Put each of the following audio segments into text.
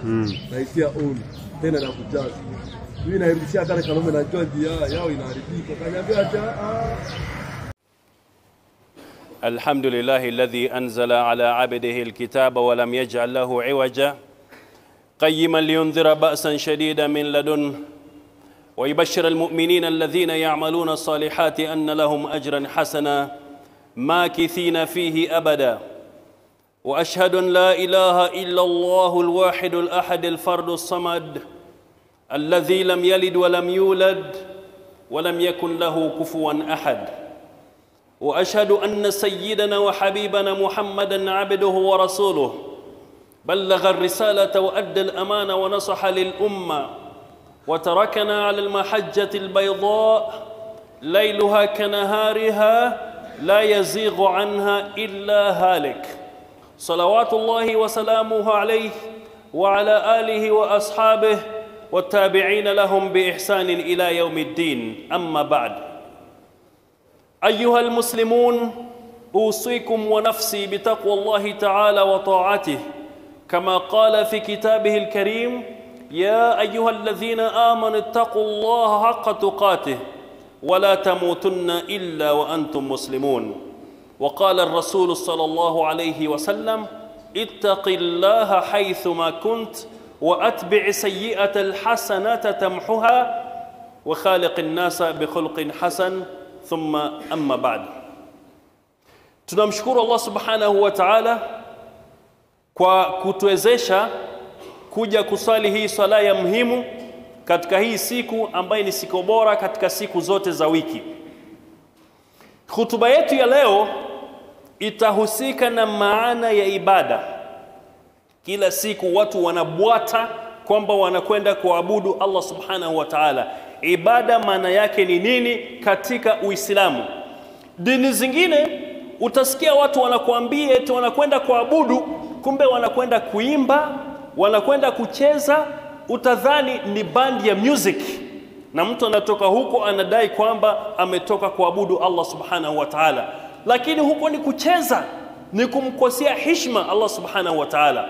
naitia on tena na kujaza mimi nairudishia kale Karume na George ya yao inaharibika kaniambia acha ah الحمد لله الذي انزل على عبده الكتاب ولم يجعل له عوجا قيما لينذر باسا شديدا من لدنه ويبشر المؤمنين الذين يعملون الصالحات ان لهم اجرا حسنا ماكثين فيه ابدا واشهد ان لا اله الا الله الواحد الاحد الفرد الصمد الذي لم يلد ولم يولد ولم يكن له كفوا احد واشهد ان سيدنا وحبيبنا محمدا عبده ورسوله بلغ الرساله وادى الامانه ونصح للامه وتركنا على المحجه البيضاء ليلها كنهارها لا يزيغ عنها الا هالك صلوات الله وسلامه عليه وعلى اله واصحابه والتابعين لهم باحسان الى يوم الدين اما بعد ايها المسلمون اوصيكم ونفسي بتقوى الله تعالى وطاعته كما قال في كتابه الكريم يا ايها الذين امنوا اتقوا الله حق تقاته ولا تموتن الا وانتم مسلمون وقال الرسول صلى الله عليه وسلم اتق الله حيثما كنت واتبع سيئه الحسنه تمحها وخالق الناس بخلق حسن thumma amma ba'd tunamshukuru Allah subhanahu wa ta'ala kwa kutuwezesha kuja kusali hii swala ya muhimu katika hii siku ambayo ni siku bora katika siku zote za wiki hutuba yetu ya leo itahusika na maana ya ibada kila siku watu wanabwata kwamba wanakwenda kuabudu Allah subhanahu wa ta'ala ibada maana yake ni nini katika Uislamu. Dini zingine utasikia watu wanakuambia eti wanakwenda kuabudu, kumbe wanakwenda kuimba, wanakwenda kucheza, utadhani ni bandi ya music, na mtu anatoka huko anadai kwamba ametoka kuabudu Allah subhanahu wa ta'ala, lakini huko ni kucheza, ni kumkosea hishma Allah subhanahu wa ta'ala.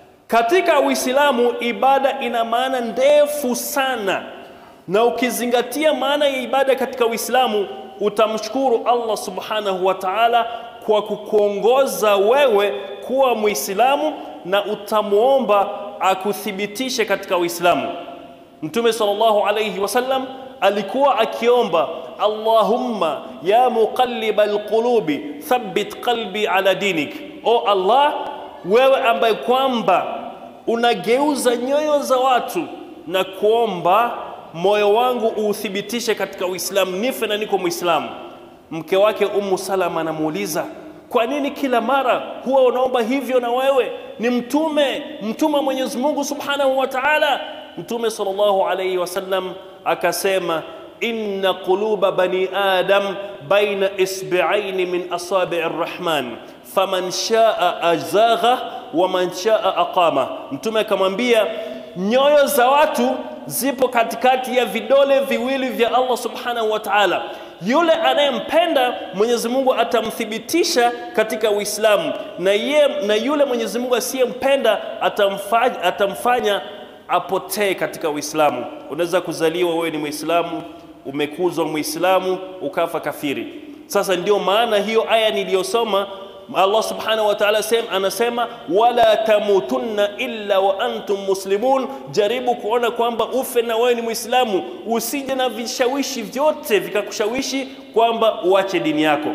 Katika Uislamu ibada ina maana ndefu sana na ukizingatia maana ya ibada katika Uislamu utamshukuru Allah subhanahu wa ta'ala kwa kukuongoza wewe kuwa Muislamu na utamwomba akuthibitishe katika Uislamu. Mtume sallallahu alayhi wasallam alikuwa akiomba Allahumma ya muqallibal qulubi thabbit qalbi ala dinik, o Allah, wewe ambaye kwamba unageuza nyoyo za watu na kuomba moyo wangu uuthibitishe katika Uislamu, nife na niko Muislamu. Mke wake Ummu Salama anamuuliza, kwa nini kila mara huwa unaomba hivyo na wewe ni mtume mtume wa Mwenyezi Mungu Subhanahu wa Ta'ala? Mtume sallallahu alayhi wasallam akasema, inna quluba bani adam baina isbi'aini min asabi'i rrahman faman shaa azagha wa man shaa aqama. Mtume akamwambia nyoyo za watu zipo katikati ya vidole viwili vya Allah subhanahu wa ta'ala. Yule anayempenda Mwenyezi Mungu atamthibitisha katika Uislamu, na, ye, na yule Mwenyezi Mungu asiyempenda atamfanya, atamfanya apotee katika Uislamu. Unaweza kuzaliwa wewe ni Muislamu, umekuzwa Muislamu, ukafa kafiri. Sasa ndio maana hiyo aya niliyosoma Allah subhanahu wa ta'ala anasema wala tamutunna illa wa antum muslimun, jaribu kuona kwamba ufe na wewe ni Muislamu, usije na vishawishi vyote vikakushawishi kwamba uache dini yako.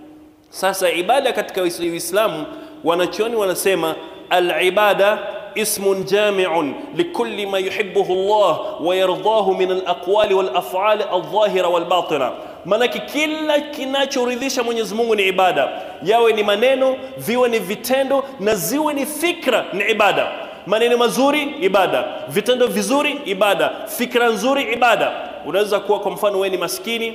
Sasa ibada katika Uislamu, wanachuoni wanasema al-ibada اسم جامع لكل ما يحبه الله ويرضاه من الأقوال والأفعال الظاهرة والباطنة manake kila kinachoridhisha Mwenyezi Mungu ni ibada, yawe ni maneno, viwe ni vitendo na ziwe ni fikra, ni ibada. Maneno mazuri ibada, vitendo vizuri ibada, fikra nzuri ibada. Unaweza kuwa kwa mfano wewe ni maskini,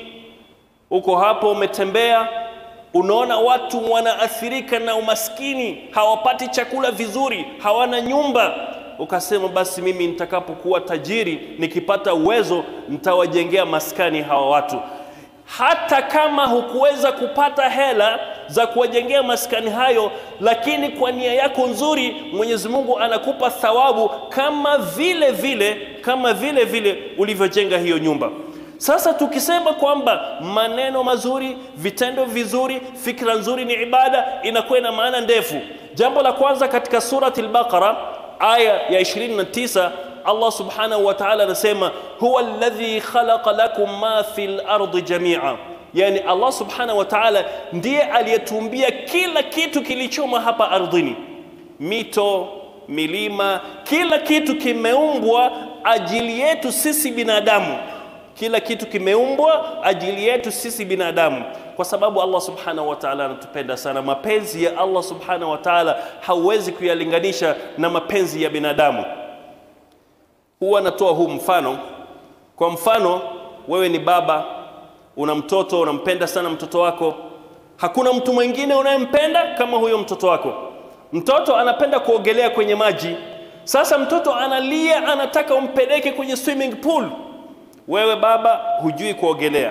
uko hapo umetembea, unaona watu wanaathirika na umaskini, hawapati chakula vizuri, hawana nyumba, ukasema basi mimi nitakapokuwa tajiri, nikipata uwezo, nitawajengea maskani hawa watu hata kama hukuweza kupata hela za kuwajengea maskani hayo, lakini kwa nia yako nzuri Mwenyezi Mungu anakupa thawabu kama vile vile kama vile vile ulivyojenga hiyo nyumba. Sasa tukisema kwamba maneno mazuri, vitendo vizuri, fikra nzuri ni ibada, inakuwa ina maana ndefu. Jambo la kwanza katika surati al-Baqara aya ya 29 Allah subhanahu wa ta'ala anasema huwa alladhi khalaqa lakum ma fil ardi jami'a, yani Allah subhanahu wa ta'ala ndiye aliyetumbia kila kitu kilichomo hapa ardhini, mito, milima, kila kitu kimeumbwa ajili yetu sisi binadamu kila kitu kimeumbwa ajili yetu sisi binadamu, kwa sababu Allah subhanahu wa ta'ala anatupenda sana. Mapenzi ya Allah subhanahu wa ta'ala hauwezi kuyalinganisha na mapenzi ya binadamu. Huwa anatoa huu mfano. Kwa mfano, wewe ni baba, una mtoto, unampenda sana mtoto wako. Hakuna mtu mwingine unayempenda kama huyo mtoto wako. Mtoto anapenda kuogelea kwenye maji. Sasa mtoto analia, anataka umpeleke kwenye swimming pool wewe baba hujui kuogelea,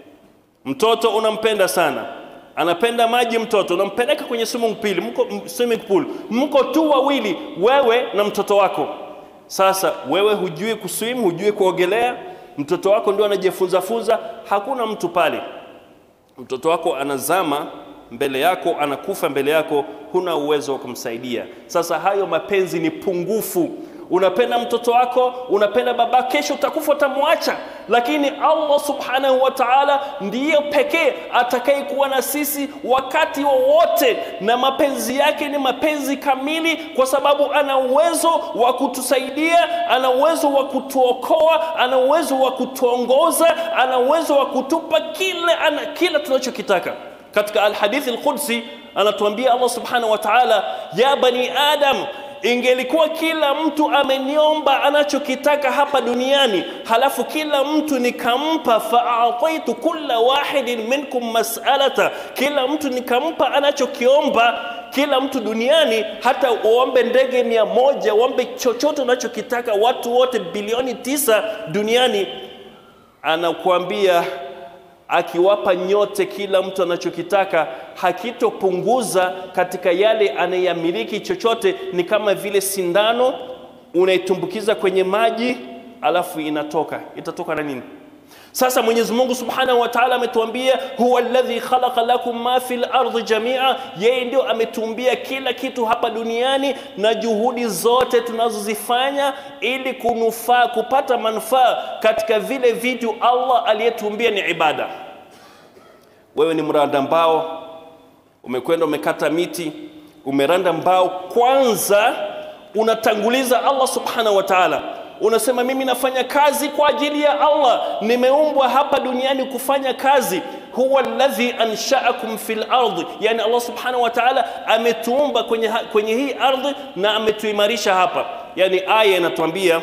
mtoto unampenda sana, anapenda maji, mtoto unampeleka kwenye swimming pool, mko, swimming pool, mko tu wawili, wewe na mtoto wako. Sasa wewe hujui kuswim, hujui kuogelea, mtoto wako ndio anajifunza funza, hakuna mtu pale, mtoto wako anazama mbele yako, anakufa mbele yako, huna uwezo wa kumsaidia. Sasa hayo mapenzi ni pungufu unapenda mtoto wako, unapenda baba, kesho utakufa, utamwacha. Lakini Allah subhanahu wa ta'ala ndiyo pekee atakayekuwa na sisi wakati wowote wa na mapenzi yake ni mapenzi kamili, kwa sababu ana uwezo wa kutusaidia, ana uwezo wa kutuokoa, ana uwezo wa kutuongoza, ana uwezo wa kutupa kile ana, kila tunachokitaka. Katika Alhadithi Alqudsi anatuambia Allah subhanahu wa ta'ala, ya bani adam ingelikuwa kila mtu ameniomba anachokitaka hapa duniani, halafu kila mtu nikampa, faataitu kulla wahidin minkum mas'alata, kila mtu nikampa anachokiomba kila mtu duniani, hata uombe ndege mia moja, uombe chochote unachokitaka, watu wote bilioni tisa duniani, anakuambia akiwapa nyote kila mtu anachokitaka, hakitopunguza katika yale anayamiliki chochote. Ni kama vile sindano unaitumbukiza kwenye maji alafu inatoka, itatoka na nini? Sasa Mwenyezi Mungu Subhanahu wa Ta'ala ametuambia huwa alladhi khalaqa lakum ma fil ardi jamia, yeye ndio ametumbia kila kitu hapa duniani, na juhudi zote tunazozifanya ili kunufaa kupata manufaa katika vile vitu Allah aliyetumbia ni ibada. Wewe ni mranda mbao, umekwenda umekata miti, umeranda mbao, kwanza unatanguliza Allah Subhanahu wa Ta'ala unasema mimi nafanya kazi kwa ajili ya Allah, nimeumbwa hapa duniani kufanya kazi. huwa alladhi anshaakum fil ardi, yani Allah subhanahu wa ta'ala ametuumba kwenye, kwenye hii ardhi na ametuimarisha hapa. Yani aya inatuambia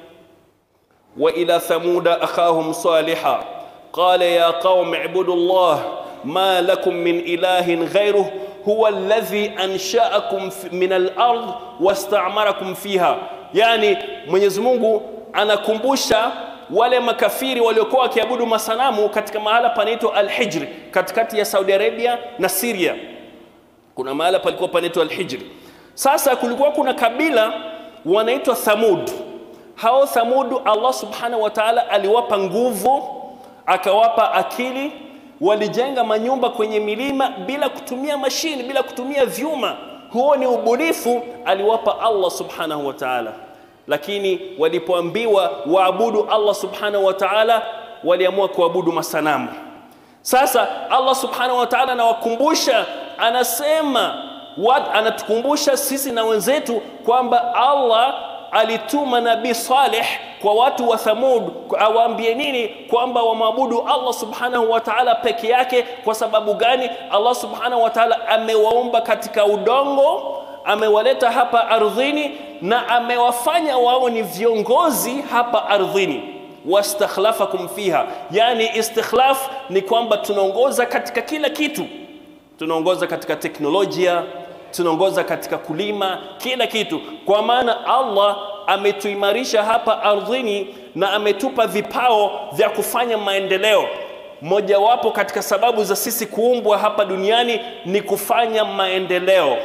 wa ila thamuda akhahum saliha qala ya qaum ibudu Allah ma lakum min ilahin ghayruh huwa alladhi anshaakum min al-ard wastamarakum fiha yani Mwenyezi Mungu anakumbusha wale makafiri waliokuwa wakiabudu masanamu katika mahala panaitwa Al-Hijr katikati ya Saudi Arabia na Syria. Kuna mahala palikuwa panaitwa Al-Hijr. Sasa kulikuwa kuna kabila wanaitwa Thamud. Hao Thamud Allah Subhanahu wa Ta'ala aliwapa nguvu, akawapa akili, walijenga manyumba kwenye milima bila kutumia mashini, bila kutumia vyuma. Huo ni ubunifu aliwapa Allah Subhanahu wa Ta'ala lakini walipoambiwa waabudu Allah subhanahu wa ta'ala waliamua kuabudu masanamu. Sasa Allah subhanahu wa ta'ala anawakumbusha, anasema wat, anatukumbusha sisi na wenzetu kwamba Allah alituma Nabii Saleh kwa watu wa Thamud awaambie nini? Kwamba wamwabudu Allah subhanahu wa ta'ala peke yake. Kwa sababu gani? Allah subhanahu wa ta'ala amewaumba katika udongo amewaleta hapa ardhini na amewafanya wao ni viongozi hapa ardhini wastakhlafakum fiha yani istikhlaf ni kwamba tunaongoza katika kila kitu tunaongoza katika teknolojia tunaongoza katika kulima kila kitu kwa maana Allah ametuimarisha hapa ardhini na ametupa vipao vya kufanya maendeleo mojawapo katika sababu za sisi kuumbwa hapa duniani ni kufanya maendeleo.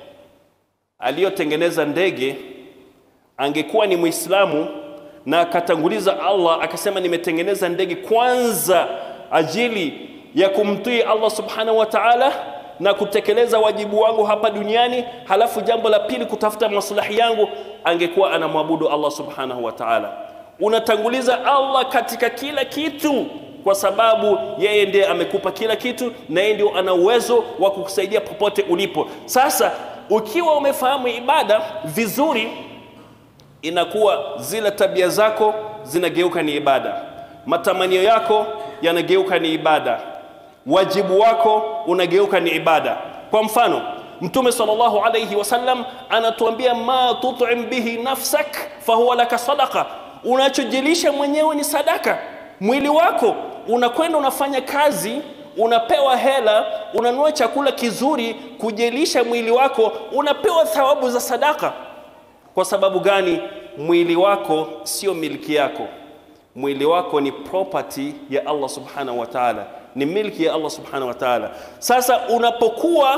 Aliyotengeneza ndege angekuwa ni Muislamu na akatanguliza Allah akasema, nimetengeneza ndege kwanza ajili ya kumtii Allah subhanahu wa ta'ala na kutekeleza wajibu wangu hapa duniani, halafu jambo la pili kutafuta maslahi yangu, angekuwa anamwabudu Allah subhanahu wa ta'ala. Unatanguliza Allah katika kila kitu, kwa sababu yeye ndiye amekupa kila kitu na yeye ndio ana uwezo wa kukusaidia popote ulipo. Sasa ukiwa umefahamu ibada vizuri, inakuwa zile tabia zako zinageuka ni ibada, matamanio yako yanageuka ni ibada, wajibu wako unageuka ni ibada. Kwa mfano, Mtume sallallahu alayhi wasallam anatuambia ma tut'im bihi nafsak fahuwa laka sadaqa, unachojilisha mwenyewe ni sadaka. Mwili wako unakwenda unafanya kazi, unapewa hela, unanunua chakula kizuri kujilisha mwili wako, unapewa thawabu za sadaka. Kwa sababu gani? Mwili wako sio milki yako, mwili wako ni property ya Allah subhanahu wa ta'ala, ni milki ya Allah subhanahu wa ta'ala. Sasa unapokuwa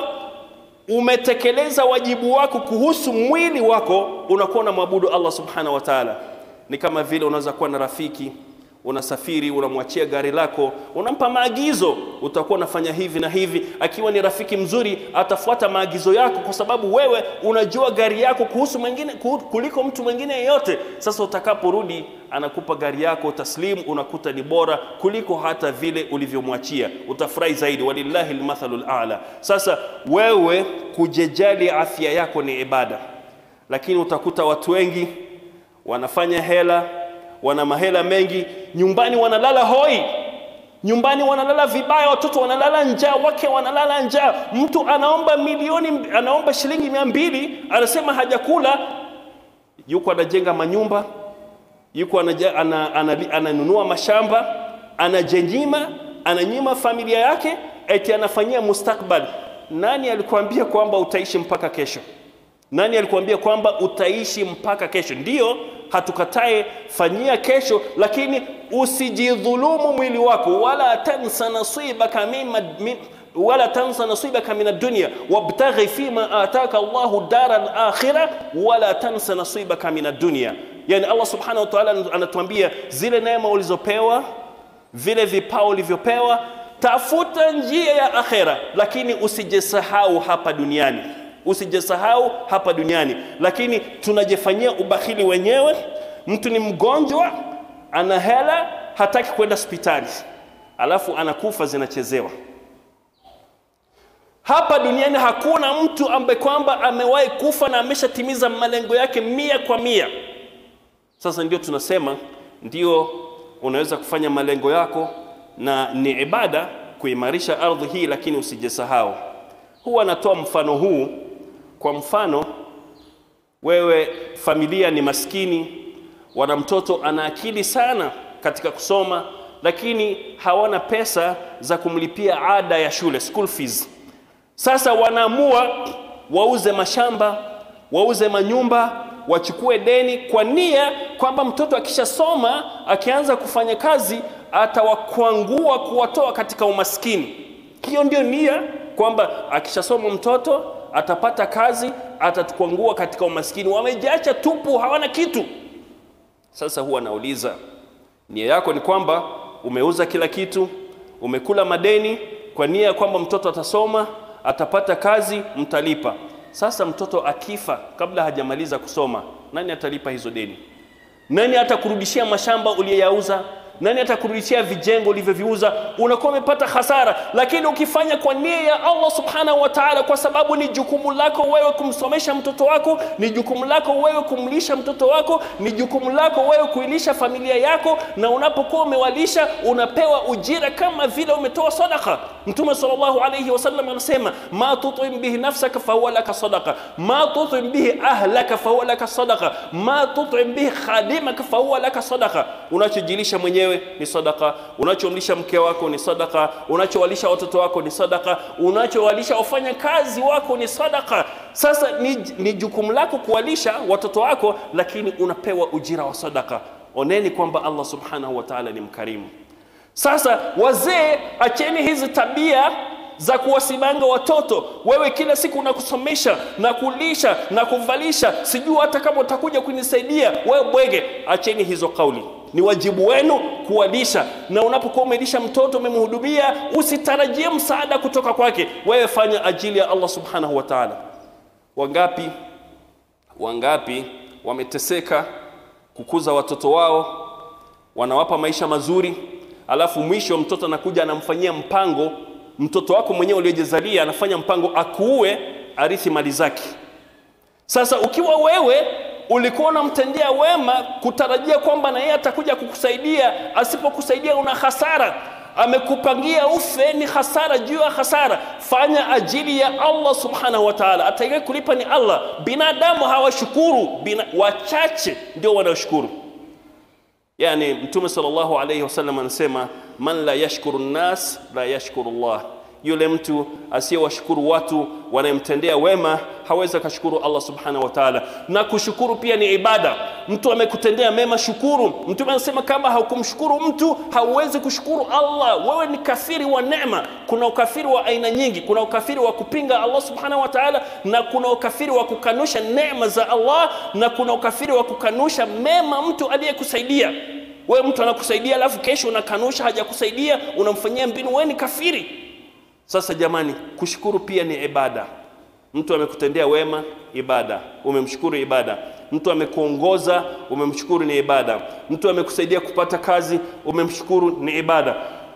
umetekeleza wajibu wako kuhusu mwili wako, unakuwa unamwabudu Allah subhanahu wa ta'ala. Ni kama vile unaweza kuwa na rafiki unasafiri, unamwachia gari lako, unampa maagizo, utakuwa unafanya hivi na hivi. Akiwa ni rafiki mzuri, atafuata maagizo yako, kwa sababu wewe unajua gari yako kuhusu mwingine kuliko mtu mwingine yeyote. Sasa utakaporudi, anakupa gari yako taslimu, unakuta ni bora kuliko hata vile ulivyomwachia, utafurahi zaidi. Walillahi almathalul a'la. Sasa wewe kujejali afya yako ni ibada, lakini utakuta watu wengi wanafanya hela wana mahela mengi, nyumbani wanalala hoi, nyumbani wanalala vibaya, watoto wanalala njaa, wake wanalala njaa. Mtu anaomba milioni, anaomba shilingi mia mbili, anasema hajakula, yuko anajenga manyumba, yuko anaja, ana, ana, ananunua mashamba, anajenyima, ananyima familia yake, eti anafanyia mustakbali. Nani alikuambia kwamba utaishi mpaka kesho? Nani alikuambia kwamba utaishi mpaka kesho? Ndiyo, hatukatae fanyia kesho, lakini usijidhulumu mwili wako, wala tansa nasibaka mimma mim, wala tansa nasibaka min ad-dunya wabtaghi fima ataka Allahu dara al-akhirah wala tansa nasibaka min ad-dunya. Yani Allah subhanahu wa ta'ala anatuambia zile neema ulizopewa, vile vipao ulivyopewa, tafuta njia ya akhera, lakini usijisahau hapa duniani usijisahau hapa duniani, lakini tunajifanyia ubakhili wenyewe. Mtu ni mgonjwa, ana hela, hataki kwenda hospitali, alafu anakufa, zinachezewa. Hapa duniani hakuna mtu ambaye kwamba amewahi kufa na ameshatimiza malengo yake mia kwa mia. Sasa ndio tunasema ndio unaweza kufanya malengo yako na ni ibada kuimarisha ardhi hii, lakini usijisahau. Huwa anatoa mfano huu kwa mfano, wewe familia ni maskini, wana mtoto ana akili sana katika kusoma, lakini hawana pesa za kumlipia ada ya shule, school fees. Sasa wanaamua wauze mashamba, wauze manyumba, wachukue deni kwa nia kwamba mtoto akishasoma, akianza kufanya kazi, atawakwangua kuwatoa katika umaskini. Hiyo ndio nia, kwamba akishasoma mtoto atapata kazi, atatukwangua katika umaskini. Wamejiacha tupu, hawana kitu. Sasa huwa nauliza, nia yako ni kwamba umeuza kila kitu, umekula madeni kwa nia ya kwamba mtoto atasoma, atapata kazi, mtalipa. Sasa mtoto akifa kabla hajamaliza kusoma, nani atalipa hizo deni? Nani atakurudishia mashamba uliyoyauza? Nani atakurudishia vijengo ulivyoviuza? Unakuwa umepata hasara. Lakini ukifanya kwa nia ya Allah subhanahu wa ta'ala, kwa sababu ni jukumu lako wewe kumsomesha mtoto wako, ni jukumu lako wewe kumlisha mtoto wako, ni jukumu lako wewe kuilisha familia yako, na unapokuwa umewalisha unapewa ujira kama vile umetoa sadaka. Mtume sallallahu alayhi wasallam anasema ma tutim bihi nafsaka fahuwa laka sadaqa, ma tutim bihi ahlaka fahuwa laka sadaqa, ma tutim bihi khadimaka fahuwa laka sadaqa. Unachojilisha mwenyewe ni sadaka, unachomlisha mke wako ni sadaka, unachowalisha watoto wako ni sadaka, unachowalisha wafanya kazi wako ni sadaka. Sasa ni, ni jukumu lako kuwalisha watoto wako, lakini unapewa ujira wa sadaka. Oneni kwamba Allah subhanahu wa ta'ala ni mkarimu. Sasa wazee, acheni hizi tabia za kuwasimanga watoto. Wewe kila siku unakusomesha na kulisha na kuvalisha, sijui hata kama utakuja kunisaidia wewe bwege. Acheni hizo kauli, ni wajibu wenu kuwalisha, na unapokuwa umelisha mtoto umemhudumia, usitarajie msaada kutoka kwake. Wewe fanya ajili ya Allah subhanahu wa ta'ala. Wangapi wangapi wameteseka kukuza watoto wao, wanawapa maisha mazuri, alafu mwisho mtoto anakuja anamfanyia mpango mtoto wako mwenyewe uliojizalia anafanya mpango akuue arithi mali zake. Sasa ukiwa wewe ulikuwa unamtendea wema kutarajia kwamba na yeye atakuja kukusaidia, asipokusaidia una hasara, amekupangia ufe, ni hasara juu ya hasara. Fanya ajili ya Allah subhanahu wa ta'ala, atakaye kulipa ni Allah. Binadamu hawashukuru, bina, wachache ndio wanaoshukuru. Yani Mtume sallallahu alayhi wasallam anasema man la yashkuru nnas la yashkuru Allah, yule mtu asiyewashukuru watu wanayemtendea wema hawezi akashukuru Allah subhanahu wa ta'ala. Na kushukuru pia ni ibada. Mtu amekutendea mema, shukuru. Mtume anasema kama haukumshukuru mtu hauwezi kushukuru Allah, wewe ni kafiri wa neema. Kuna ukafiri wa aina nyingi. Kuna ukafiri wa kupinga Allah subhanahu wa ta'ala, na kuna ukafiri wa kukanusha neema za Allah, na kuna ukafiri wa kukanusha mema mtu aliyekusaidia wewe mtu anakusaidia alafu kesho unakanusha hajakusaidia unamfanyia mbinu wewe ni kafiri sasa jamani kushukuru pia ni ibada mtu amekutendea wema ibada umemshukuru ibada mtu amekuongoza umemshukuru ni ibada mtu amekusaidia kupata kazi umemshukuru ni ibada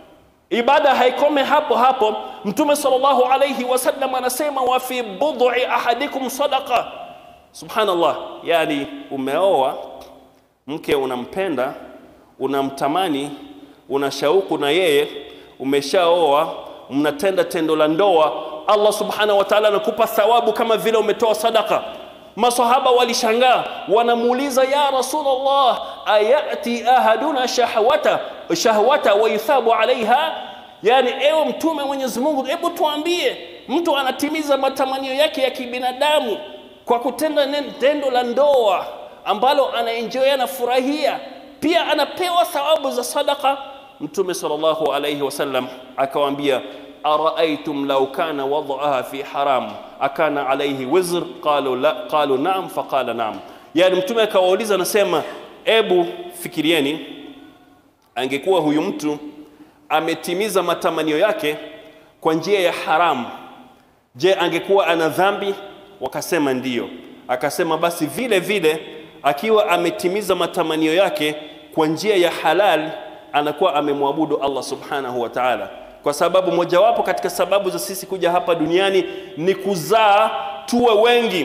ibada haikome hapo hapo mtume sallallahu alayhi wasallam anasema wa fi bud'i ahadikum sadaqa subhanallah yani umeoa mke unampenda unamtamani una shauku na yeye umeshaoa mnatenda tendo la ndoa Allah subhanahu wa ta'ala anakupa thawabu kama vile umetoa sadaka masahaba walishangaa wanamuuliza ya rasulullah ayati ahaduna shahwata shahwata wa yuthabu alaiha yani ewe mtume mwenyezi Mungu hebu tuambie mtu anatimiza matamanio yake ya kibinadamu kwa kutenda tendo la ndoa ambalo anaenjoy anafurahia pia anapewa thawabu za sadaka mtume sallallahu alayhi wasallam akawaambia araaitum law kana wad'aha fi haram akana alayhi wizr qalu la qalu na'am faqala na'am yani mtume akawauliza anasema ebu fikirieni angekuwa huyu mtu ametimiza matamanio yake kwa njia ya haramu je angekuwa ana dhambi wakasema ndiyo akasema basi vile vile akiwa ametimiza matamanio yake kwa njia ya halal anakuwa amemwabudu Allah subhanahu wa ta'ala kwa sababu mojawapo katika sababu za sisi kuja hapa duniani ni kuzaa tuwe wengi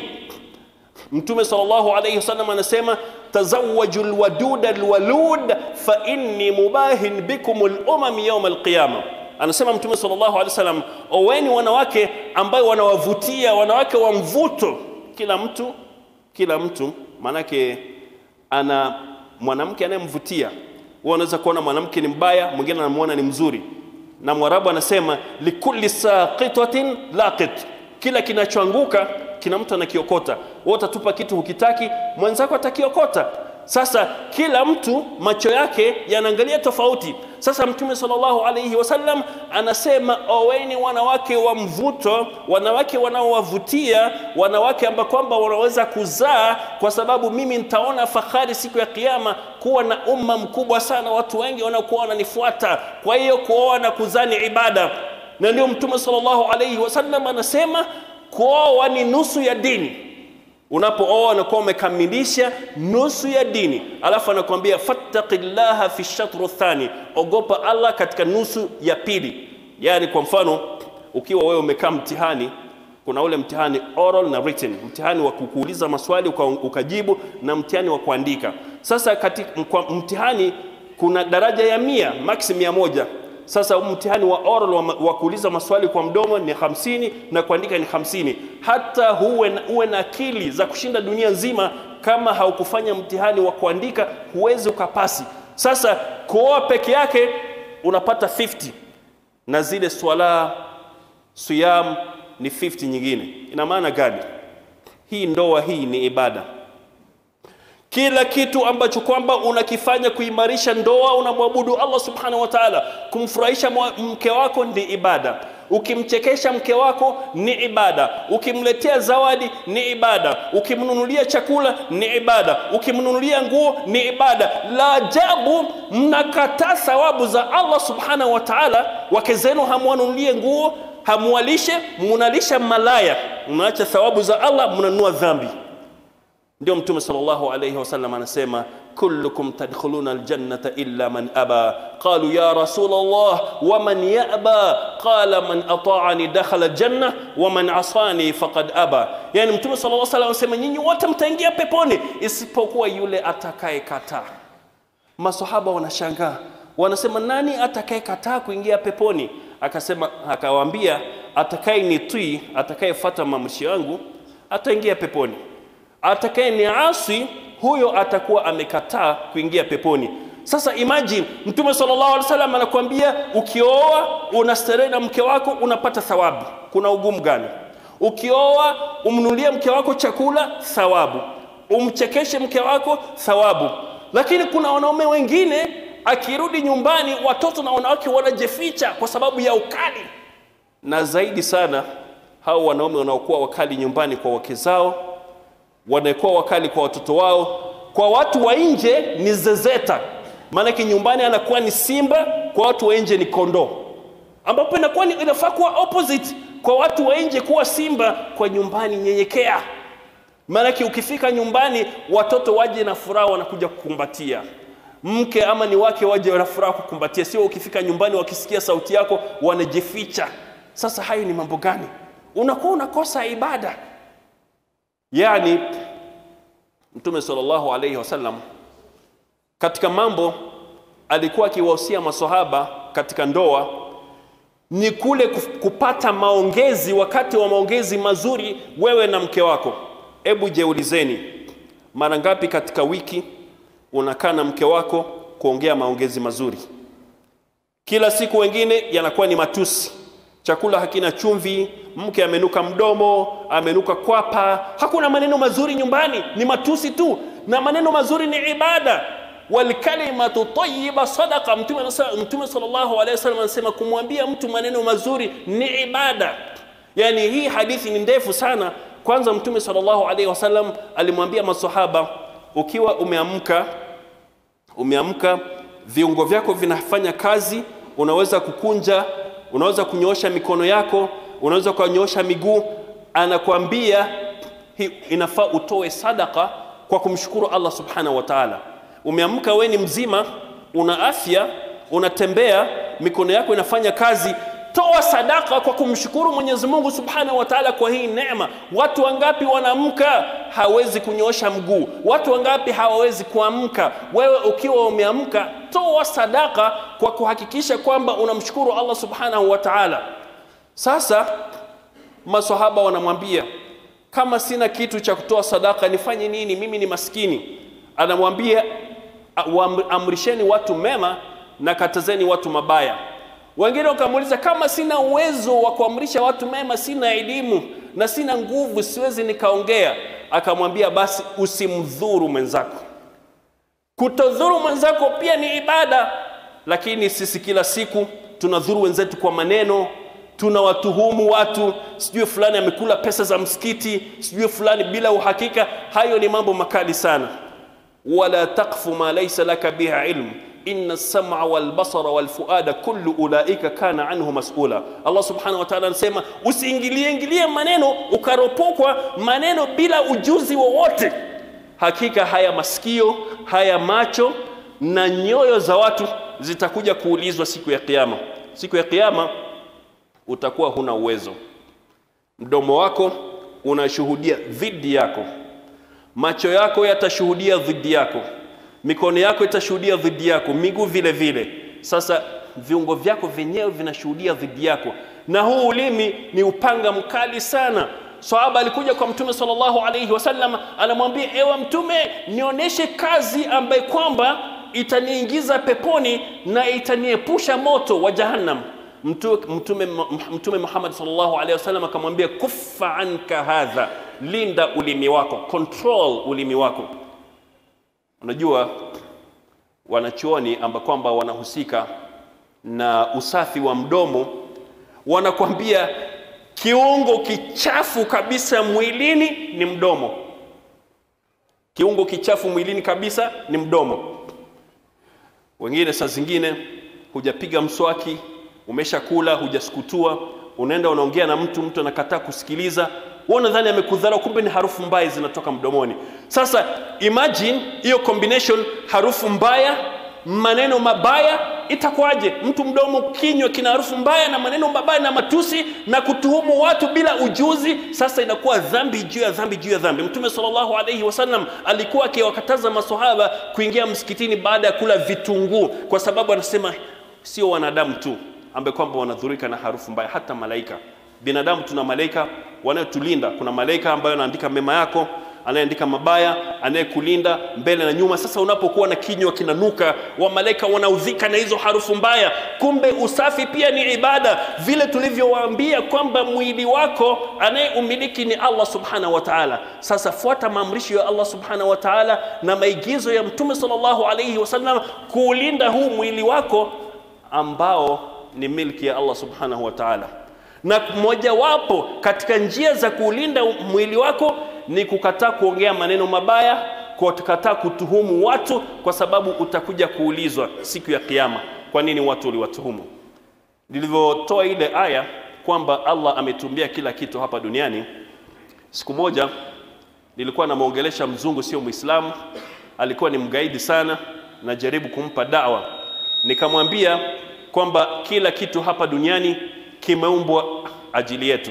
mtume sallallahu alayhi wasallam anasema tazawwaju alwaduda alwalud fa inni mubahin bikum alumam yawm alqiyama anasema mtume sallallahu alayhi wasallam oweni wanawake ambayo wanawavutia wanawake wa mvuto kila mtu kila mtu manake ana mwanamke anayemvutia wewe unaweza kuona mwanamke ni mbaya mwingine anamuona ni mzuri na mwarabu anasema likulli saqitatin laqit kila kinachoanguka kina mtu anakiokota wewe utatupa kitu hukitaki mwenzako atakiokota sasa kila mtu macho yake yanaangalia tofauti sasa mtume sallallahu alayhi wasallam anasema oweni wanawake wa mvuto wanawake wanaowavutia wanawake ambao kwamba wanaweza kuzaa kwa sababu mimi nitaona fahari siku ya kiyama kuwa na umma mkubwa sana watu wengi wanaokuwa wananifuata kwa hiyo kuoa na kuzaa ni ibada na ndio mtume sallallahu alayhi wasallam anasema kuoa ni nusu ya dini unapooa unakuwa umekamilisha nusu ya dini alafu anakuambia fattaqillaha fi shatru thani ogopa allah katika nusu ya pili yaani kwa mfano ukiwa wewe umekaa mtihani kuna ule mtihani oral na written mtihani wa kukuuliza maswali uka, ukajibu na mtihani wa kuandika sasa katika mtihani kuna daraja ya mia max mia moja sasa mtihani wa oral wa, wa kuuliza maswali kwa mdomo ni hamsini na kuandika ni hamsini hata huwe na, uwe na akili za kushinda dunia nzima kama haukufanya mtihani wa kuandika huwezi ukapasi sasa kuoa peke yake unapata 50 na zile swala siyam ni 50 nyingine ina maana gani hii ndoa hii ni ibada kila kitu ambacho kwamba unakifanya kuimarisha ndoa unamwabudu Allah subhanahu wa ta'ala kumfurahisha mke wako ni ibada ukimchekesha mke wako ni ibada ukimletea zawadi ni ibada ukimnunulia chakula ni ibada ukimnunulia nguo ni ibada la ajabu mnakataa thawabu za Allah subhanahu wa ta'ala wake zenu hamwanunulie nguo hamwalishe mnalisha malaya mnaacha thawabu za Allah mnanunua dhambi ndio mtume sallallahu alayhi wasallam anasema kullukum tadkhuluna aljannata illa man aba qalu ya rasul allah waman yaba qala man ata'ani dakhala aljanna waman asani faqad aba yani mtume sallallahu alayhi wasallam anasema nyinyi wote mtaingia peponi isipokuwa yule atakayekataa masahaba wanashangaa wanasema nani atakayekataa kuingia peponi akasema akawaambia atakayenitii atakayefuata maamrisho yangu ataingia peponi atakaye ni asi huyo atakuwa amekataa kuingia peponi sasa imagine mtume sallallahu alaihi wasallam anakuambia ukioa unastarehe na mke wako unapata thawabu kuna ugumu gani ukioa umnulie mke wako chakula thawabu umchekeshe mke wako thawabu lakini kuna wanaume wengine akirudi nyumbani watoto na wanawake wanajificha kwa sababu ya ukali na zaidi sana hao wanaume wanaokuwa wakali nyumbani kwa wake zao wanakuwa wakali kwa watoto wao kwa watu wa nje ni zezeta maanake nyumbani anakuwa ni simba kwa watu wa nje ni kondoo ambapo inakuwa inafaa kuwa opposite kwa watu wa nje kuwa simba kwa nyumbani nyenyekea maanake ukifika nyumbani watoto waje na furaha wanakuja kukumbatia mke ama ni wake waje na furaha kukumbatia sio ukifika nyumbani wakisikia sauti yako wanajificha sasa hayo ni mambo gani unakuwa unakosa ibada yani mtume sallallahu alayhi wasallam katika mambo alikuwa akiwahusia maswahaba katika ndoa ni kule kupata maongezi wakati wa maongezi mazuri wewe na mke wako hebu jeulizeni mara ngapi katika wiki unakaa na mke wako kuongea maongezi mazuri kila siku wengine yanakuwa ni matusi chakula hakina chumvi mke amenuka mdomo amenuka kwapa hakuna maneno mazuri nyumbani ni matusi tu na maneno mazuri ni ibada walkalimatu tayyiba sadaqa mtume mtume sallallahu alaihi wasallam anasema kumwambia mtu maneno mazuri ni ibada yani hii hadithi ni ndefu sana kwanza mtume sallallahu alaihi wasallam alimwambia masahaba ukiwa umeamka umeamka viungo vyako vinafanya kazi unaweza kukunja unaweza kunyoosha mikono yako unaweza kunyoosha miguu anakwambia inafaa utoe sadaka kwa kumshukuru Allah subhanahu wa ta'ala umeamka we ni mzima una afya unatembea mikono yako inafanya kazi toa sadaka kwa kumshukuru Mwenyezi Mungu Subhanahu wa Ta'ala kwa hii neema. Watu wangapi wanaamka hawezi kunyoosha mguu? Watu wangapi hawawezi kuamka? Wewe ukiwa umeamka, toa sadaka kwa kuhakikisha kwamba unamshukuru Allah Subhanahu wa Ta'ala. Sasa maswahaba wanamwambia kama sina kitu cha kutoa sadaka nifanye nini? Mimi ni maskini. Anamwambia amrisheni watu mema na katazeni watu mabaya. Wengine wakamuuliza kama sina uwezo wa kuamrisha watu mema, sina elimu na sina nguvu, siwezi nikaongea. Akamwambia basi usimdhuru mwenzako. Kutodhuru mwenzako pia ni ibada, lakini sisi kila siku tunadhuru wenzetu kwa maneno, tunawatuhumu watu, sijui fulani amekula pesa za msikiti, sijui fulani bila uhakika. Hayo ni mambo makali sana. wala taqfu ma laysa laka biha ilm inna as-sam'a wal basara wal fuada kullu ulaika kana anhu mas'ula. Allah subhanahu wa ta'ala anasema usiingilie ingilie maneno ukaropokwa maneno bila ujuzi wowote. Hakika haya masikio, haya macho na nyoyo za watu zitakuja kuulizwa siku ya kiyama. Siku ya kiyama utakuwa huna uwezo. Mdomo wako unashuhudia dhidi yako, macho yako yatashuhudia dhidi yako, mikono yako itashuhudia dhidi yako, miguu vile vile. Sasa viungo vyako vyenyewe vinashuhudia dhidi yako, na huu ulimi ni upanga mkali sana. Sahaba alikuja kwa Mtume sallallahu alayhi wasallam, anamwambia ewe Mtume, nionyeshe kazi ambaye kwamba itaniingiza peponi na itaniepusha moto wa Jahannam. Mtume, Mtume Muhammad sallallahu alaihi wasallam akamwambia kuffa anka hadha, linda ulimi wako, control ulimi wako. Unajua, wanachuoni amba kwamba wanahusika na usafi wa mdomo wanakwambia kiungo kichafu kabisa mwilini ni mdomo. Kiungo kichafu mwilini kabisa ni mdomo. Wengine saa zingine hujapiga mswaki, umeshakula, hujasukutua, unaenda unaongea na mtu, mtu anakataa kusikiliza, wewe unadhani amekudharau, kumbe ni harufu mbaya zinatoka mdomoni. Sasa imagine hiyo combination, harufu mbaya, maneno mabaya, itakuwaje? Mtu mdomo, kinywa kina harufu mbaya na maneno mabaya na matusi na kutuhumu watu bila ujuzi. Sasa inakuwa dhambi juu ya dhambi juu ya dhambi. Mtume sallallahu alaihi wasallam alikuwa akiwakataza maswahaba kuingia msikitini baada ya kula vitunguu, kwa sababu anasema sio wanadamu tu ambaye kwamba wanadhurika na harufu mbaya, hata malaika. Binadamu tuna malaika wanayotulinda. Kuna malaika ambayo anaandika mema yako, anayeandika mabaya, anayekulinda mbele na nyuma. Sasa unapokuwa na kinywa kinanuka, wa malaika wanaudhika na hizo harufu mbaya. Kumbe usafi pia ni ibada, vile tulivyowaambia kwamba mwili wako anayeumiliki ni Allah subhanahu wa ta'ala. Sasa fuata maamrisho ya Allah subhanahu wa ta'ala na maigizo ya Mtume sallallahu alayhi wasallam kuulinda huu mwili wako ambao ni milki ya Allah subhanahu wa ta'ala. Na mojawapo katika njia za kuulinda mwili wako ni kukataa kuongea maneno mabaya, kukataa kutuhumu watu, kwa sababu utakuja kuulizwa siku ya Kiyama, kwa nini watu uliwatuhumu. Nilivyotoa ile aya kwamba Allah ametumbia kila kitu hapa duniani, siku moja nilikuwa namwongelesha mzungu, sio Muislamu, alikuwa ni mgaidi sana, najaribu kumpa dawa, nikamwambia kwamba kila kitu hapa duniani kimeumbwa ajili yetu.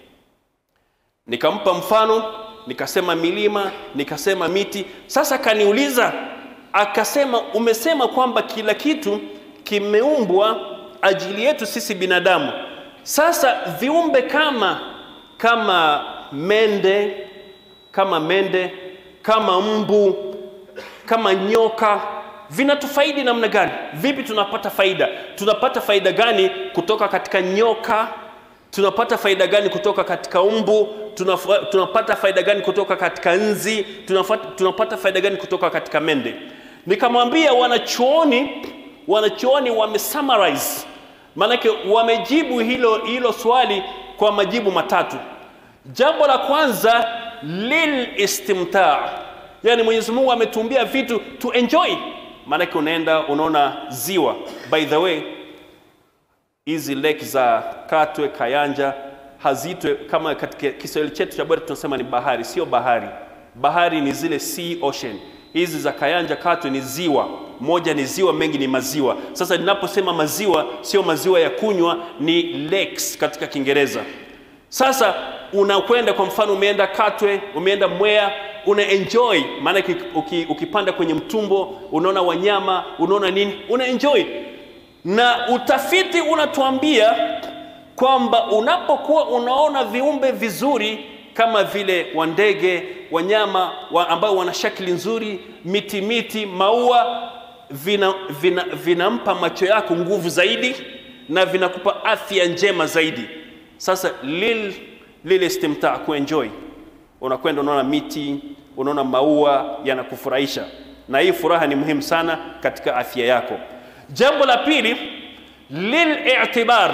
Nikampa mfano, nikasema milima, nikasema miti. Sasa kaniuliza, akasema, umesema kwamba kila kitu kimeumbwa ajili yetu sisi binadamu. Sasa viumbe kama kama mende, kama mende, kama mbu, kama nyoka vinatufaidi namna gani? Vipi tunapata faida? Tunapata faida gani kutoka katika nyoka? Tunapata faida gani kutoka katika umbu? Tunafa, tunapata faida gani kutoka katika nzi? Tunafata, tunapata faida gani kutoka katika mende? Nikamwambia wanachuoni, wanachuoni wamesummarize, maanake wamejibu hilo, hilo swali kwa majibu matatu. Jambo la kwanza lil istimtaa, yani Mwenyezi Mungu ametumbia vitu to enjoy maanake unaenda unaona ziwa. By the way, hizi lake za Katwe, Kayanja hazitwe kama katika Kiswahili chetu cha bora tunasema ni bahari. Sio bahari, bahari ni zile sea ocean. Hizi za Kayanja, Katwe ni ziwa. Moja ni ziwa, mengi ni maziwa. Sasa ninaposema maziwa, sio maziwa ya kunywa, ni lakes katika Kiingereza. Sasa unakwenda kwa mfano, umeenda Katwe, umeenda Mwea, una enjoy maana uki, ukipanda kwenye mtumbo unaona wanyama unaona nini una enjoy na utafiti unatuambia kwamba unapokuwa unaona viumbe vizuri kama vile wandege wanyama wa ambao wana shakili nzuri miti miti maua vinampa vina, vina macho yako nguvu zaidi na vinakupa afya njema zaidi sasa lil lile istimtaa kuenjoy unakwenda unaona miti unaona maua yanakufurahisha na hii furaha ni muhimu sana katika afya yako jambo la pili lilitibar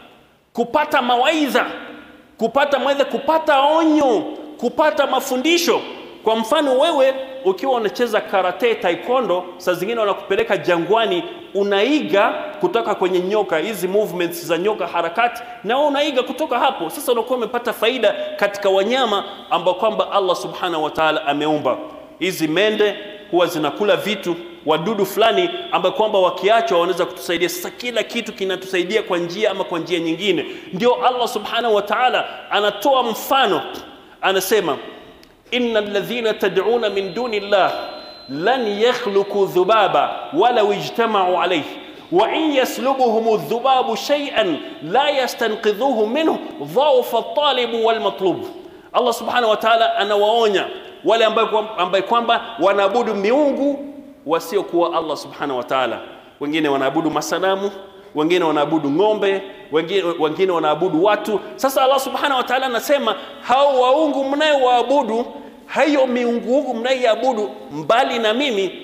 kupata mawaidha kupata mawaidha kupata onyo kupata mafundisho kwa mfano wewe ukiwa unacheza karate taekwondo saa zingine wanakupeleka jangwani unaiga kutoka kwenye nyoka hizi movements za nyoka harakati na wewe unaiga kutoka hapo sasa unakuwa umepata faida katika wanyama ambao kwamba allah subhanahu wa taala ameumba hizi mende huwa zinakula vitu wadudu fulani ambao kwamba wakiachwa wanaweza kutusaidia sasa kila kitu kinatusaidia kwa njia ama kwa njia nyingine ndio allah subhanahu wa taala anatoa mfano anasema inna alladhina tad'una min duni llah lan yakhluqu dhubaba walau ijtama'u alayhi wa in yaslubuhum adh-dhubabu shay'an la yastanqidhuhu minhu dhawfa at-talib wal matlub Allah subhanahu wa ta'ala anawaonya wale ambaye kwamba wanaabudu miungu wasiokuwa Allah subhanahu wa ta'ala wengine wanaabudu masanamu wengine wanaabudu ng'ombe wengine, wengine wanaabudu watu sasa Allah subhanahu wa ta'ala anasema hao waungu mnayowaabudu hayo miungu mnayoiabudu mbali na mimi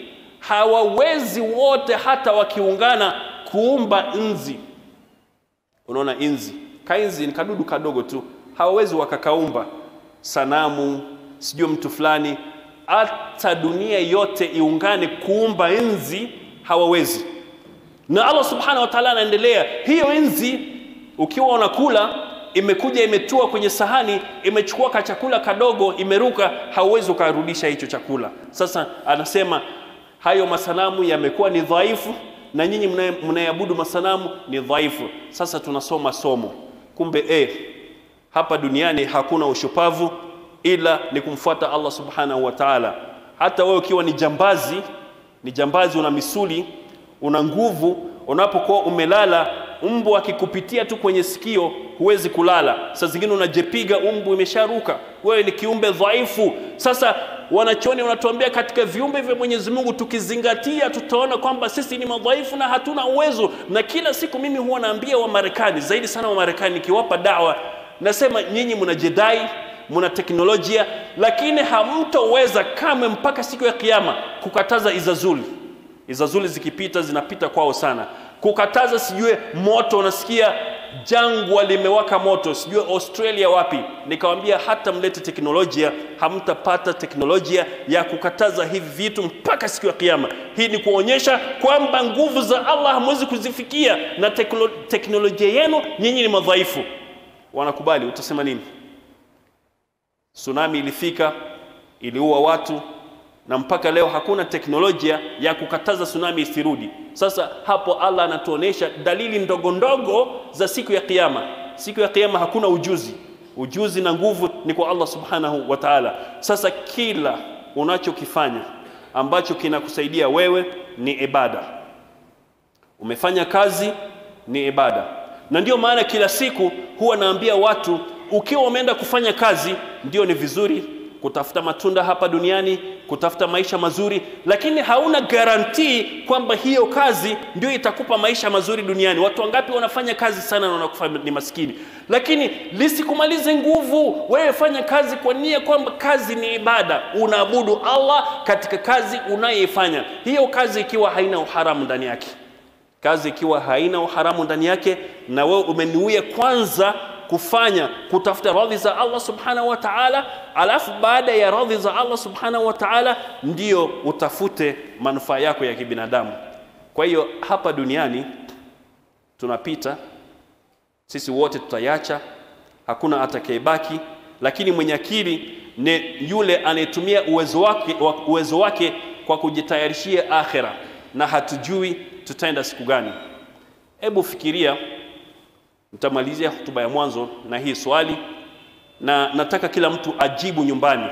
hawawezi wote hata wakiungana kuumba nzi. Unaona inzi, kainzi ni kadudu kadogo tu, hawawezi wakakaumba sanamu, sijui mtu fulani, hata dunia yote iungane kuumba nzi hawawezi. Na Allah subhanahu wa ta'ala anaendelea, hiyo nzi ukiwa unakula imekuja imetua kwenye sahani, imechukua kachakula kadogo, imeruka, hauwezi ukarudisha hicho chakula. Sasa anasema hayo masanamu yamekuwa ni dhaifu, na nyinyi mnayeabudu masanamu ni dhaifu. Sasa tunasoma somo, kumbe eh, hapa duniani hakuna ushupavu ila ni kumfuata Allah subhanahu wa ta'ala. Hata wewe ukiwa ni jambazi, ni jambazi, una misuli, una nguvu, unapokuwa umelala mbu akikupitia tu kwenye sikio huwezi kulala. Saa zingine unajepiga, mbu imesharuka, wewe ni kiumbe dhaifu. Sasa wanachoni wanatuambia katika viumbe vya Mwenyezi Mungu tukizingatia, tutaona kwamba sisi ni madhaifu na hatuna uwezo. Na kila siku mimi huwa naambia Wamarekani, zaidi sana Wamarekani, nikiwapa dawa nasema, nyinyi mnajidai muna teknolojia, lakini hamtoweza kamwe mpaka siku ya Kiyama kukataza izazuli. Izazuli zikipita zinapita kwao sana kukataza sijue moto, unasikia jangwa limewaka moto, sijue Australia wapi. Nikawambia hata mlete teknolojia, hamtapata teknolojia ya kukataza hivi vitu mpaka siku ya Kiyama. Hii ni kuonyesha kwamba nguvu za Allah hamwezi kuzifikia, na teklo, teknolojia yenu nyinyi ni madhaifu. Wanakubali, utasema nini? Tsunami ilifika, iliua watu na mpaka leo hakuna teknolojia ya kukataza tsunami isirudi. Sasa hapo Allah anatuonesha dalili ndogo ndogo za siku ya Kiyama. Siku ya Kiyama hakuna ujuzi, ujuzi na nguvu ni kwa Allah subhanahu wa ta'ala. Sasa kila unachokifanya ambacho kinakusaidia wewe ni ibada. Umefanya kazi ni ibada, na ndio maana kila siku huwa naambia watu, ukiwa umeenda kufanya kazi, ndio ni vizuri kutafuta matunda hapa duniani, kutafuta maisha mazuri, lakini hauna garantii kwamba hiyo kazi ndio itakupa maisha mazuri duniani. Watu wangapi wanafanya kazi sana na wanakufa ni maskini, lakini lisikumalize nguvu. Wewe fanya kazi kwa nia kwamba kazi ni ibada, unaabudu Allah katika kazi unayoifanya. Hiyo kazi ikiwa haina uharamu ndani yake, kazi ikiwa haina uharamu ndani yake, na wewe umenuia kwanza kufanya kutafuta radhi za Allah subhanahu wa ta'ala, alafu baada ya radhi za Allah subhanahu wa ta'ala ndio utafute manufaa yako ya kibinadamu. Kwa hiyo hapa duniani tunapita sisi wote, tutayacha, hakuna atakayebaki, lakini mwenye akili ni yule anayetumia uwezo wake, uwezo wake kwa kujitayarishia akhera, na hatujui tutaenda siku gani. Hebu fikiria Nitamalizia hotuba ya mwanzo na hii swali, na nataka kila mtu ajibu nyumbani.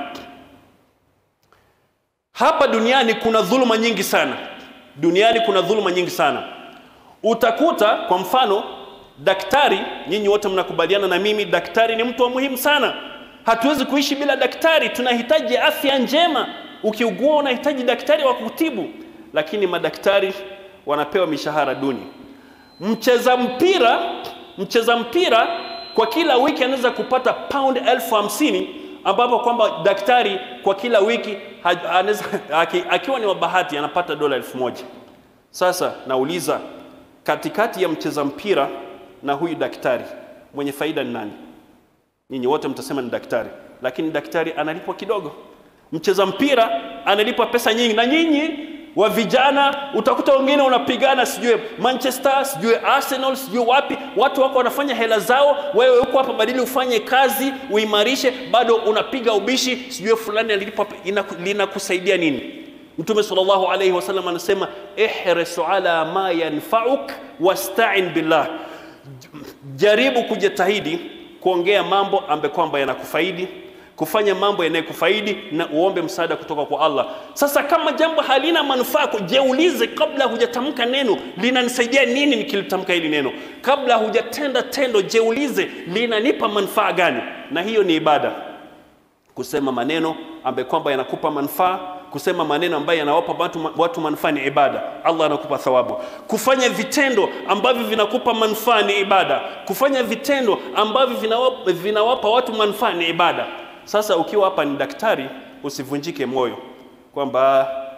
Hapa duniani kuna dhuluma nyingi sana, duniani kuna dhuluma nyingi sana. Utakuta kwa mfano daktari, nyinyi wote mnakubaliana na mimi, daktari ni mtu wa muhimu sana. Hatuwezi kuishi bila daktari, tunahitaji afya njema. Ukiugua unahitaji daktari wa kutibu, lakini madaktari wanapewa mishahara duni. Mcheza mpira mcheza mpira kwa kila wiki anaweza kupata pound elfu hamsini ambapo kwamba daktari kwa kila wiki anaweza akiwa ni wabahati anapata dola elfu moja. Sasa nauliza, katikati ya mcheza mpira na huyu daktari mwenye faida ni nani? Nyinyi wote mtasema ni daktari, lakini daktari analipwa kidogo. Mcheza mpira analipwa pesa nyingi, na nyinyi wa vijana utakuta wengine unapigana sijue Manchester sijue Arsenal sijue wapi, watu wako wanafanya hela zao, wewe uko hapa, badili ufanye kazi uimarishe, bado unapiga ubishi sijue fulani alilipwa. Linakusaidia nini? Mtume sallallahu alayhi wasallam anasema ihrisu ala ma yanfauk wasta'in billah, jaribu kujitahidi kuongea mambo ambayo kwamba yanakufaidi kufanya mambo yanayokufaidi na uombe msaada kutoka kwa Allah. Sasa kama jambo halina manufaa, jiulize kabla hujatamka neno, linanisaidia nini nikilitamka hili neno? Kabla hujatenda tendo, jiulize linanipa manufaa gani? Na hiyo ni ibada, kusema maneno ambayo kwamba yanakupa manufaa kusema maneno ambayo yanawapa watu, watu manufaa ni ibada, Allah anakupa thawabu. Kufanya vitendo ambavyo vinakupa manufaa ni ibada. Kufanya vitendo ambavyo vinawapa, vinawapa watu manufaa ni ibada. Sasa ukiwa hapa ni daktari, usivunjike moyo kwamba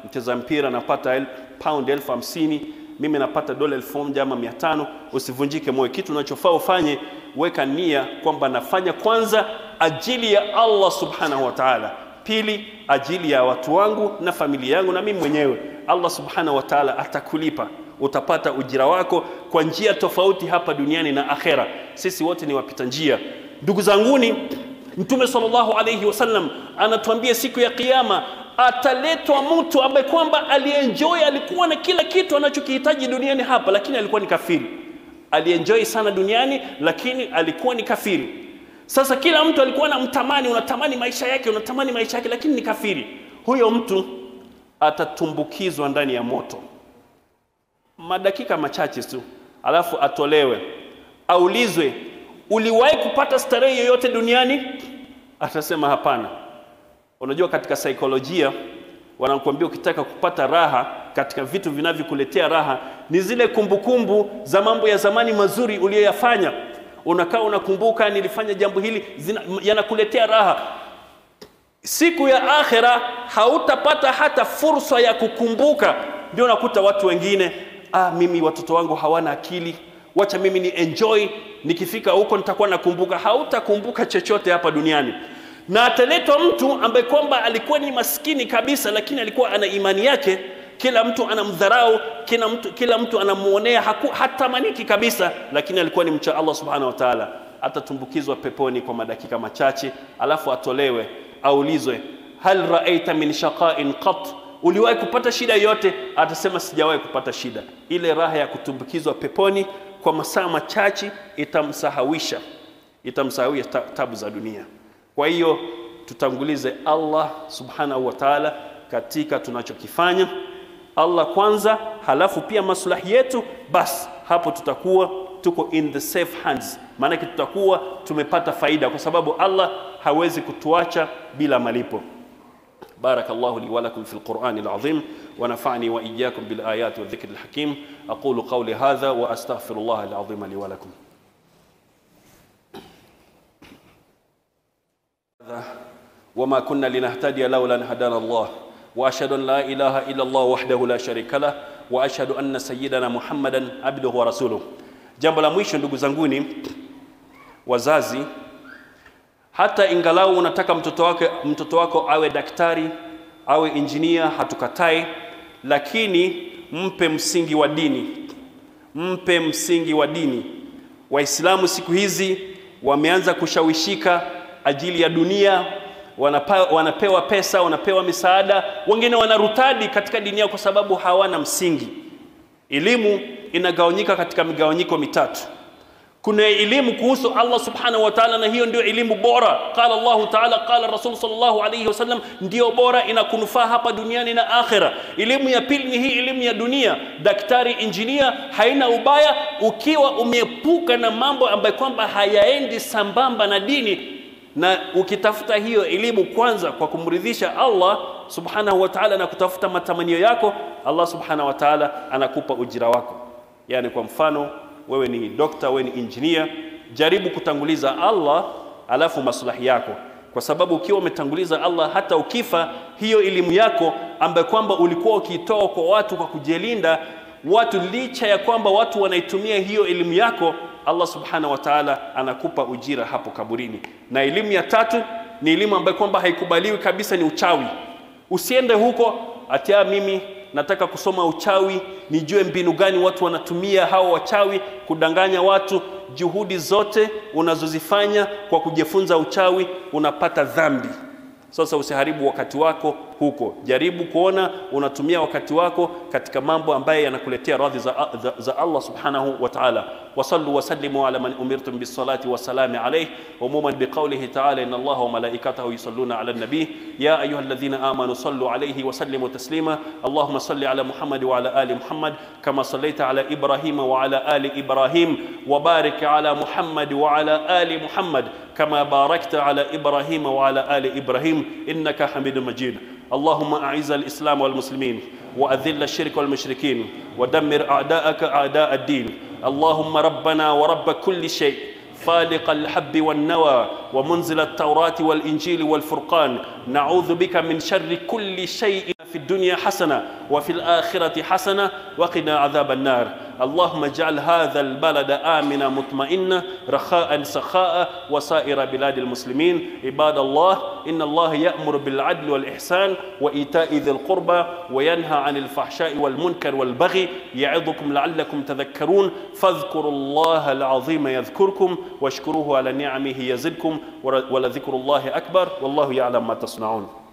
mcheza mpira anapata el, pound elfu hamsini mimi napata dola elfu moja ama mia tano usivunjike moyo kitu unachofaa ufanye weka nia kwamba nafanya kwanza ajili ya allah subhanahu wa taala pili ajili ya watu wangu na familia yangu na mimi mwenyewe allah subhanahu wa taala atakulipa utapata ujira wako kwa njia tofauti hapa duniani na akhera sisi wote ni wapita njia ndugu zanguni mtume sallallahu alayhi wasallam anatuambia siku ya kiyama ataletwa mtu ambaye kwamba alienjoy alikuwa na kila kitu anachokihitaji duniani hapa lakini alikuwa ni kafiri alienjoy sana duniani lakini alikuwa ni kafiri sasa kila mtu alikuwa anamtamani unatamani maisha yake unatamani maisha yake lakini ni kafiri huyo mtu atatumbukizwa ndani ya moto madakika machache tu alafu atolewe aulizwe uliwahi kupata starehe yoyote duniani atasema hapana unajua katika saikolojia wanakuambia ukitaka kupata raha katika vitu vinavyokuletea raha ni zile kumbukumbu kumbu za mambo ya zamani mazuri uliyoyafanya unakaa unakumbuka nilifanya jambo hili yanakuletea raha siku ya akhira hautapata hata fursa ya kukumbuka ndio unakuta watu wengine ah, mimi watoto wangu hawana akili wacha mimi ni enjoy nikifika huko nitakuwa nakumbuka hautakumbuka chochote hapa duniani na ataletwa mtu ambaye kwamba alikuwa ni maskini kabisa lakini alikuwa ana imani yake kila mtu anamdharau kila mtu, kila mtu anamuonea hatamaniki kabisa lakini alikuwa ni mcha allah subhanahu wa taala atatumbukizwa peponi kwa madakika machache alafu atolewe aulizwe hal raaita min shaqain qat uliwahi kupata shida yote atasema sijawahi kupata shida ile raha ya kutumbukizwa peponi kwa masaa machache itamsahawisha itamsahawisha tabu za dunia kwa hiyo tutangulize allah subhanahu wa taala katika tunachokifanya allah kwanza halafu pia maslahi yetu basi hapo tutakuwa tuko in the safe hands maanake tutakuwa tumepata faida kwa sababu allah hawezi kutuacha bila malipo بارك الله لي ولكم في القرآن العظيم ونفعني وإياكم بالآيات والذكر الحكيم أقول قولي هذا وأستغفر الله العظيم لي ولكم وما كنا لنهتدي لولا أن هدانا الله وأشهد أن لا إله إلا الله وحده لا شريك له وأشهد أن سيدنا محمدا عبده ورسوله jambo la mwisho ndugu zanguni wazazi hata ingalau unataka mtoto wake mtoto wako awe daktari awe injinia hatukatai lakini mpe msingi wa dini mpe msingi wa dini waislamu siku hizi wameanza kushawishika ajili ya dunia wanapa, wanapewa pesa wanapewa misaada wengine wanarutadi katika dini yao kwa sababu hawana msingi elimu inagawanyika katika migawanyiko mitatu kuna elimu kuhusu Allah subhanahu wa ta'ala na hiyo ndio elimu bora qala Allah ta'ala qala Rasul sallallahu alayhi wasallam ndio bora inakunufaa hapa duniani na akhira elimu ya pili ni hii elimu ya dunia daktari injinia haina ubaya ukiwa umeepuka na mambo ambayo kwamba hayaendi sambamba na dini na ukitafuta hiyo elimu kwanza kwa kumridhisha Allah subhanahu wa ta'ala na kutafuta matamanio yako Allah subhanahu wa ta'ala anakupa ujira wako yani kwa mfano wewe ni dokta wewe ni engineer jaribu kutanguliza Allah alafu maslahi yako kwa sababu ukiwa umetanguliza Allah hata ukifa hiyo elimu yako ambayo kwamba ulikuwa ukiitoa kwa watu kwa kujilinda watu licha ya kwamba watu wanaitumia hiyo elimu yako Allah subhanahu wa ta'ala anakupa ujira hapo kaburini na elimu ya tatu ni elimu ambayo kwamba haikubaliwi kabisa ni uchawi usiende huko atia mimi nataka kusoma uchawi nijue mbinu gani watu wanatumia hao wachawi kudanganya watu juhudi zote unazozifanya kwa kujifunza uchawi unapata dhambi sasa usiharibu wakati wako huko jaribu kuona unatumia wakati wako katika mambo ambayo yanakuletea radhi za, za, za Allah subhanahu wa ta'ala wasallu wasallimu ala man umirtum bisalati wasalami alayhi umuman biqawlihi ta'ala inna Allah wa malaikatahu yusalluna ala nabi ya ayyuhalladhina amanu sallu alayhi wa sallimu taslima Allahumma salli ala Muhammad wa ala ali Muhammad kama sallaita ala Ibrahim wa ala ali Ibrahim wa barik ala Muhammad wa ala ali Muhammad كما باركت على إبراهيم وعلى آل إبراهيم إنك حميد مجيد اللهم أعز الإسلام والمسلمين وأذل الشرك والمشركين ودمر أعداءك أعداء الدين اللهم ربنا ورب كل شيء فالق الحب والنوى ومنزل التوراة والإنجيل والفرقان نعوذ بك من شر كل شيء في الدنيا حسنة وفي الآخرة حسنة وقنا عذاب النار اللهم اجعل هذا البلد آمنا مطمئنا رخاء سخاء وسائر بلاد المسلمين عباد الله إن الله يأمر بالعدل والإحسان وإيتاء ذي القربى وينهى عن الفحشاء والمنكر والبغي يعظكم لعلكم تذكرون فاذكروا الله العظيم يذكركم واشكروه على نعمه يزدكم ولذكر الله أكبر والله يعلم ما تصنعون